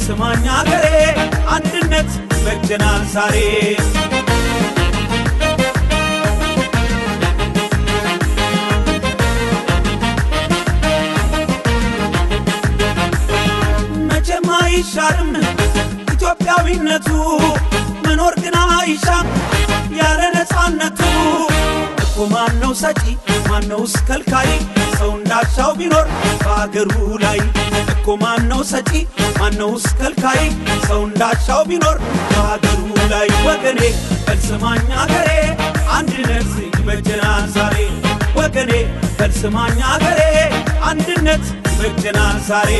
በልስማኛ አገሬ አንድነት በጀናል ዛሬ መቼም አይሻርም ኢትዮጵያዊነቱ መኖር ግን አይሻም ያለ ነፃነቱ እኮ ማነው ሰጪ ማነውስ ከልካይ ሰው እንዳሻው ቢኖር በአገሩ ላይ እኮ ማነው ሰጪ ማነውስ ከልካይ ሰው እንዳሻው ቢኖር በአገሩ ላይ ወገኔ በልስማኝ አገሬ አንድነት ይበጀናል ዛሬ ወገኔ በልስማኝ አገሬ አንድነት ይበጀናል ዛሬ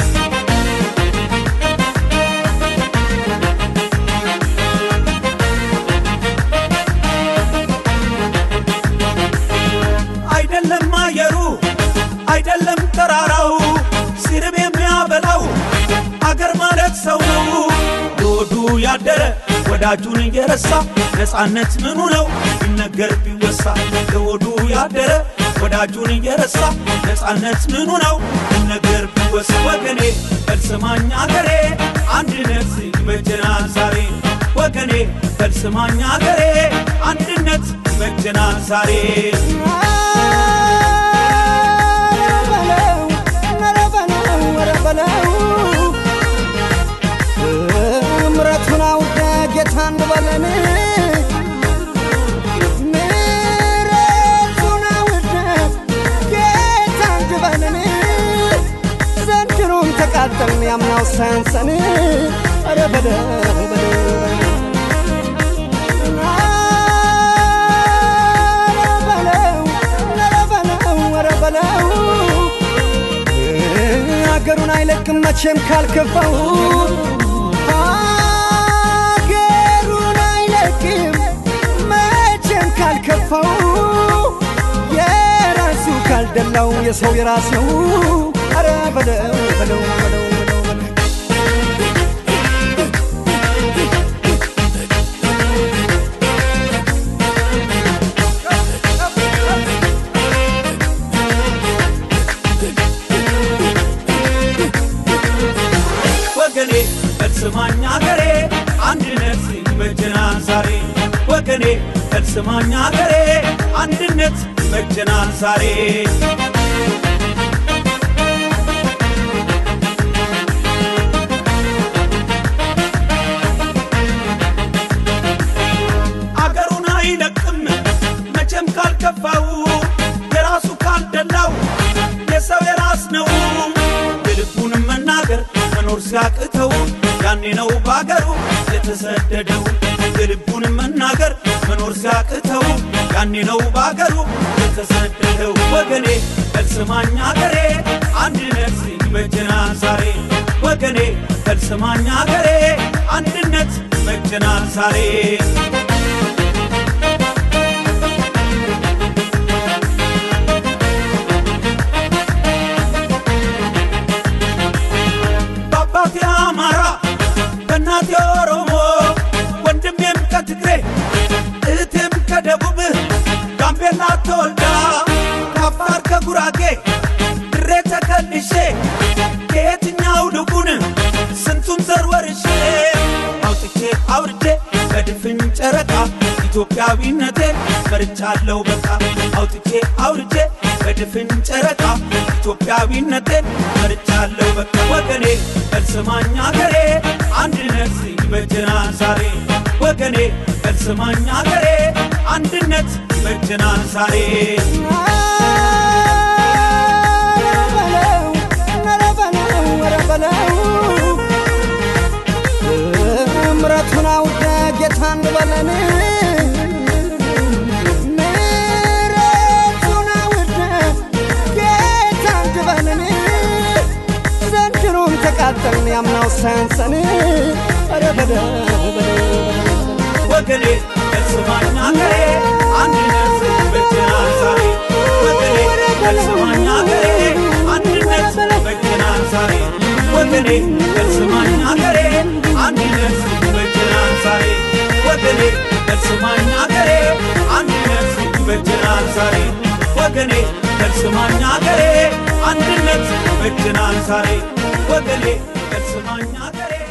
አይደለም አየሩ አይደለም ተራራው ሲርብ የሚያበላው አገር ማለት ሰው ነው ለወዱ ያደረ ወዳጁን እየረሳ ነፃነት ምኑ ነው ቢነገር ቢወሳ ለወዱ ያደረ ወዳጁን እየረሳ ነፃነት ምኑ ነው ቢነገር ቢወሳ ወገኔ በልስማኝ አገሬ አንድነት ይበጀናል ዛሬ ወገኔ በልስማኝ አገሬ አንድነት ይበጀናል ዛሬ ምረቱን አውደ ጌታ እንበለን ምረቱን አውደ ጌታ እንበለን ዘንድሮም ተቃጠልን ያምናው ሳያንሰን ኧረ በለው በለው አገሩን አይለቅም መቼም ካልከፋው አገሩን አይለቅም መቼም ካልከፋው የራሱ ካልደላው የሰው የራስ ነው አረ በለው በለው በለው በለው በለው ወገኔ በልስማኝ አገሬ አንድነት ይበጀናል ዛሬ ወገኔ በልስማኝ አገሬ አንድነት ይበጀናል ዛሬ አገሩን አይለቅም መቼም ካልከፋው የራሱ ካልደላው የሰው የራስ ነው የልቡንም መናገር መኖር ሲያቅተው ያኔ ነው በአገሩ የተሰደደው የልቡንም መናገር መኖር ሲያቅተው ያኔ ነው በአገሩ የተሰደደው ወገኔ በልስማኝ አገሬ አንድነት ይበጀናል ዛሬ ወገኔ በልስማኝ አገሬ አንድነት ይበጀናል ዛሬ በአባቴ አማራ በእናቴ ኦሮሞ ወንድሜም ከትግሬ እህቴም ከደቡብ ጋምቤላ ተወልዳ ከአፋር ከጉራጌ ድሬ ተከልሼ ከየትኛው ልቡን ስንቱን ዘር ወርሼ አውጥቼ አውርጄ በድፍን ጨረቃ ኢትዮጵያዊነቴን መርቻለሁ በቃ አውጥቼ አውርጄ በድፍን ጨረቃ ኢትዮጵያዊነቴን መርቻለሁ በቃ ወገኔ በልስማኝ አገሬ አንድነት ይበጀናል ዛሬ ወገኔ በልስማኝ አገሬ አንድነት ይበጀናል ዛሬ ምረቱን አውደ ጌታ እንበለን ምረቱን አውደ ጌታ እንበለን ዘንድሮም ተቃጠልን ያምናው ሳያንሰን ኧረ በለው በለው ወገኔ በልስማኝ አገሬ አንድነት ይበጀናል ዛሬ ወገኔ በልስማኝ አገሬ አንድነት ይበጀናል ዛሬ ወገኔ በልስማኝ አገሬ አንድነት ይበጀናል ዛሬ ወገኔ በልስማኝ አገሬ አንድነት ይበጀናል ዛሬ ወገኔ በልስማኝ አገሬ አንድነት ይበጀናል ዛሬ ወገኔ በልስማኝ አገሬ